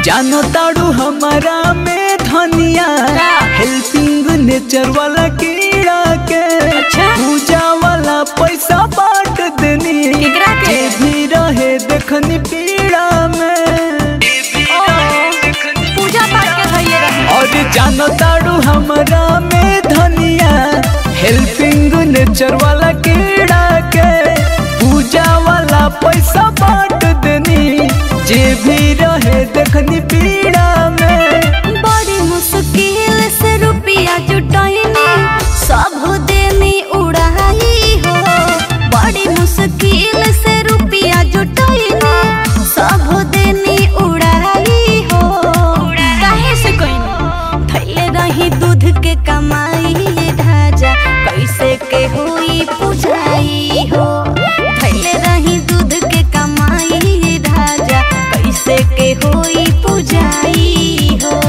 जानो ताड़ू हमारा में धनिया का? हेल्पिंग नेचर वाला कीड़ा के अच्छा। पूजा वाला पैसा बांट देनी केकरा के? जे भी रहे देखनी पीड़ा में पूजा पाठ के धैले रहे और जानो ताड़ू हमारा में धनिया हेल्पिंग नेचर वाला कीड़ा के पूजा वाला पैसा बांट देनी जे भी रहे देखनी पीड़ा में बड़ी मुश्किल से रुपया जुटाइनी सब देनी उड़ाई हो बड़ी मुश्किल से रुपया जुटाइनी सब देनी उड़ाई हो काहे से कइनी थैले रही दूध के कमाई ढाजा कैसे के हुई पुजाई हो थैले रही दूध के कमाई ढाजा कैसे के हुई पुजाई हो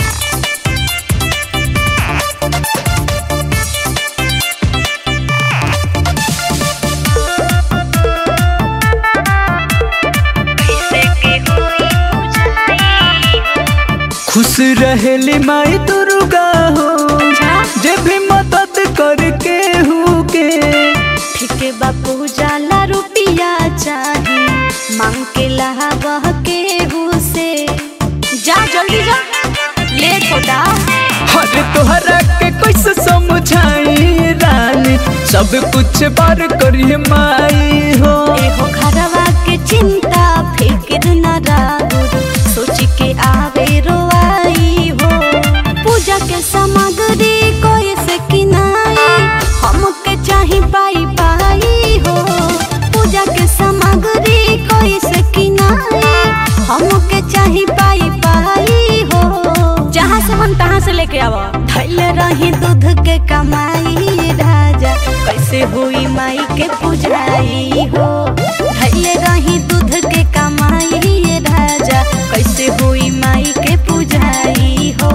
कैसे के हुई पुजाई खुश रहेली माई दुर्गा हो जे भी मदद करके हूँ के ठीक बापू जाला रुपिया चाही मांग के लहावह के से जा जल्दी जा लेट होता अरे तोहरा के कैसे समझाई रानी सब कुछ बार करिए माई हो एहो घरवा के चिंता फिक्र न राहुर सोच के आवे रोआई हो पूजा के सामग्री कोई से किनाई हमके चाही पाई पाई हो पूजा के सामग्री कोई से किनाई हमके चाही पाई पाई हो जहाँ से मन तहाँ से लेके आवा धैले रही दूध के कमाई राजा कैसे हुई माई के पुजाई हो धैले रही दूध के कमाई राजा कैसे हुई माई के पुजाई हो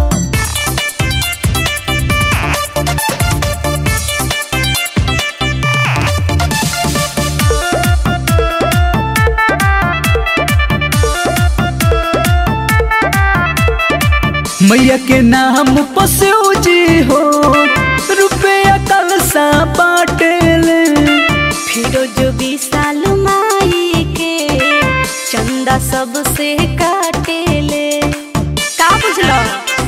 मैया के नाम पसो जी हो रुपया कल सा बाटेले फिरोज विशाल माई के चंदा सबसे काटेले का बुझलो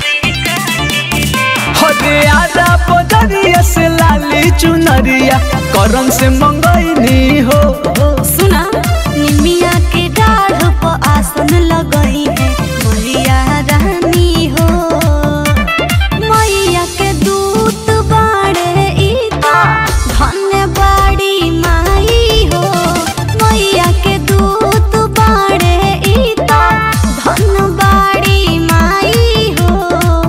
अरे आरा बजरिया से लाली चुनरिया करन से मंगैनी हो सुना निमिया के डाढ़ पर आसन लगई है मैया रानी हो मैया के दूत बाड़े ई तो धन्य बाड़ी माई हो मैया के दूत बाड़े ई तो धन बाड़ी माई हो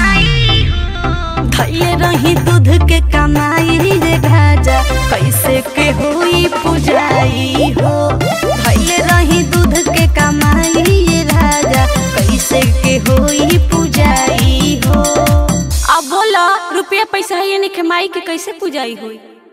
धैले रही दूध के कमाई रे ढाजा कैसे के हुई पुजाई हो धैले रही दूध के कमाई रे राजा कैसे के हुई पुजाई हो अब बोला रुपया पैसा है नहीं कमाई के कैसे पुजाई हुई